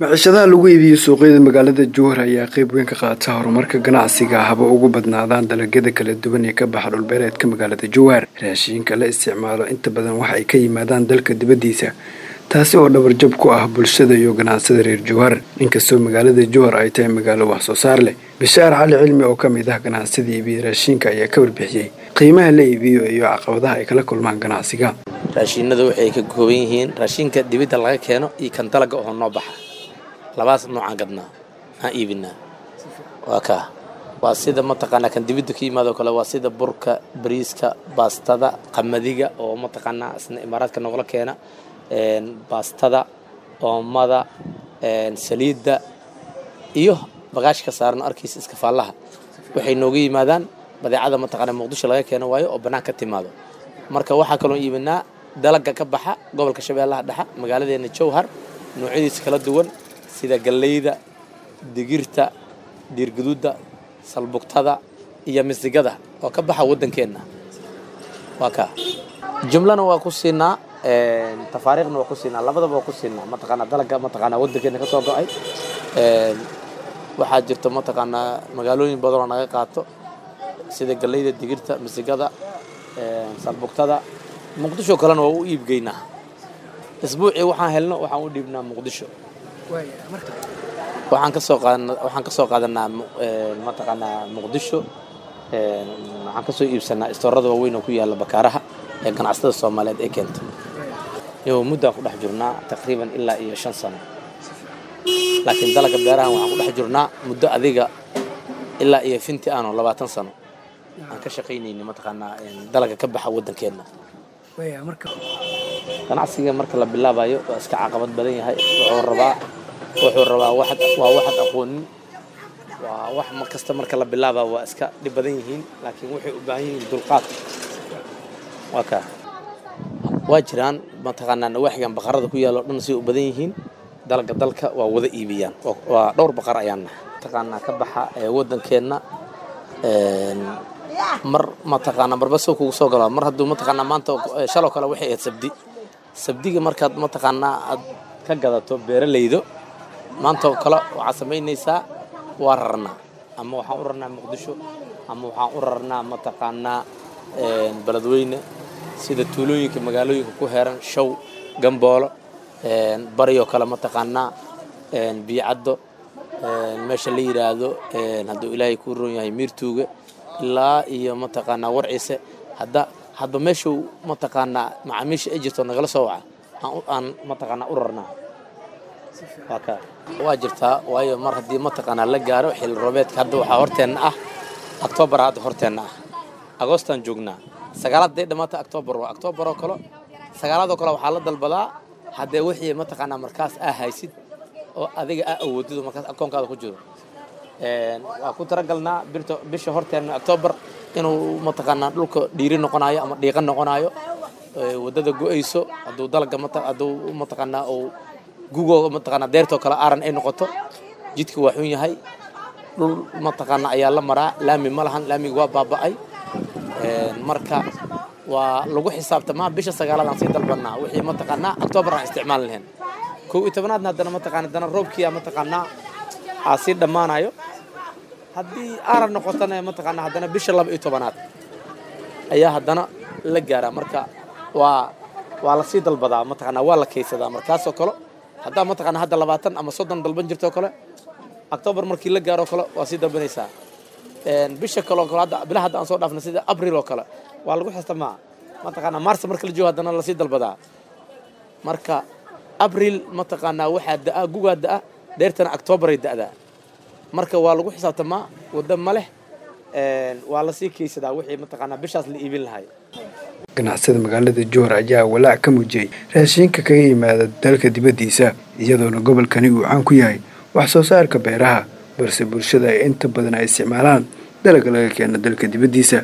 maciishadaha lagu iibiyo suuqyada magaalada jowhar ayaa qeyb weyn ka qaata horumarka ganacsiga haba ugu badnaadaan dalagyada kala duwan ee ka baxa dhulbeereedka magaalada jowhar raashiinka la isticmaalo inta badan waxa ay ka yimaadaan dalka dibaddiisa taasi oo dhabarjab ku ah bulshada iyo ganacsada reer jowhar inkastoo magaalada jowhar ay tahay magaalo wax soo saar leh bishaar cali cilmi oo ka mid ah ganacsada iibiya raashiinka ayaa ka warbixiyey qiimaha la iibiyo iyo caqabadaha ay kala kulmaan ganacsiga raashiinadu waxay ka kooban yihiin raashinka dibidda laga keeno iyo kan dalaga oo noo baxa labaas noocaan gadnaa aan iibinaa waa kaa waa sida mataqaanaa kan dibidda ka yimaado kale waa sida burka bariiska baastada qamadiga oo mataqaanaa isna imaaraadka noogla keena baastada oomada saliidda iyo bagaashka saaran arkaysa iskafaallaha waxay nooga yimaadaan badeecada mataqaanaa muqdisho laga keeno waayo oo bannaan ka timaado marka waxaa kaloo iibinaa dalaga ka baxa gobolka shabeellaha dhexa magaaladeena jowhar noocyadiisa kala duwan sida galleyda digirta diirgaduudda salbugtada iyo misigada oo ka baxa waddankeenna waa kaa jumlana waa ku siinaa tafaariikhna waa ku siinaa labadaba waa ku siinaa mataqaanaa dalaga mataqaanaa waddankeena ka soo go-ay waxaa jirta mataqaanaa magaalooyin badanoo naga qaato sida galleyda digirta misigada salbugtada muqdisho kalena waa u iibgeynaa isbuucii waxaan helno waxaan u dhiibnaa muqdisho waxaan kasoo qaadana waxaan kasoo qaadanaa mataqaanaa muqdisho waxaan kasoo iibsanaa istoorada waaweyn oo ku yaalla bakaaraha ee ganacsatada soomaaliyeed ee keenta iyo muddaan ku dhex jirnaa taqriiban ilaa iyo shan sano laakiin dalaga beerahan waxaan ku dhex jirnaa muddo adiga ilaa iyo finti aanoo labaatan sano aan ka shaqaynayni mataqaanaa dalaga ka baxa waddankeenna ganacsiga marka la bilaabayo waa iska caqabad badan yahay wuxuu rabaa wuxuu rabaa waa waxad aqoonin waa wax mar kasta marka la bilaaba waa iska dhib badan yihiin laakiin waxay u baahan yihiin dulqaad waa kaa waa jiraan mataqaanaa nawaaxigan baqarada ku yaalo dhan say u badan yihiin dalga dalka waa wada iibiyaan waa dhowr baqar ayaan nahay mataqaanaa ka baxa ee waddankeenna mar mataqaanaa marba soo kugu soo galo mar hadduu mataqaanaa maanta shaloo kale waxay ahayd sabdi sabdiga markaad mataqaanaa aad ka gadato beeralaydo maanta oo kale waxaad samaynaysaa waa rarnaa ama waxaan u rarnaa muqdisho ama waxaan u rarnaa mataqaanaa beledweyne sida tuulooyinka magaalooyinka ku heeran show gamboolo baryoo kale mataqaanaa biyocaddo meesha la yidhaahdo hadduu ilaahay kuu roon yahay miirtuuga ilaa iyo mataqaanaa warciise hadda hadba meeshuu mataqaanaa macaamiisha ay jirto nagala soo waca aan mataqaanaa u rarnaa waa ka waa jirtaa waayo mar haddii mataqaanaa la gaaro xilli roobeedka hadda waxaa horteenna ah octoobar hadda horteenna ah agoostaan joognaa sagaalaad day dhammaata octoobar waa octoobar oo kale sagaalaadoo kale waxaa la dalbadaa haddee wixii mataqaanaa markaas aa haysid oo adiga aa awoodido markaas akoonkaada ku jiro waa ku talagalnaa bisha horteenna octoobar inuu mataqaanaa dhulka dhiiri noqonayo ama dhiiqa noqonayo waddada go-ayso hadduu dalga hadduu mataqaanaa uu gugoo mataqaanaa deertoo kale aaran ay noqoto jidka waa xun yahay dhul mataqaanaa ayaa la maraa laami ma lahan laamiga waa baaba'ay marka waa lagu xisaabtamaa bisha sagaalaad aan sii dalbanaa wixii mataqaanaa octoobar aan isticmaali lahayn kow iyo tobanaadna haddana mataqaana haddana roobkiia mataqaanaa aa sii dhammaanayo haddii aaran noqotana mataqaanaa haddana bisha laba iyo tobanaad ayaa haddana la gaaraa marka waa waa lasii dalbadaa mataqaanaa waa la kaysadaa markaasoo kale haddaa mataqaanaa hadda labaatan ama soddon dalban jirtoo kale octoobar markii la gaaroo kale waa sii dalbanaysaa bisha kaleo kale hadda bilaha hadda aan soo dhaafna sida abril oo kale waa lagu xistamaa mataqaanaa mars marka la joogo haddana lasii dalbadaa marka abril mataqaanaa waxaa da'a gugaa da'a dheertana octoobaray da'daa marka waa lagu xisaabtamaa wadda ma leh waa lasii kaysadaa wixii mataqaanaa bishaas la iibin lahay ganacsada magaalada jowhar ayaa walaac ka muujiyey raashiinka kaga yimaada dalka dibaddiisa iyadoona gobolkani uu caan ku yahay wax soo saarka beeraha balse bulshada ay inta badan ay isticmaalaan dalagga laga keena dalka dibaddiisa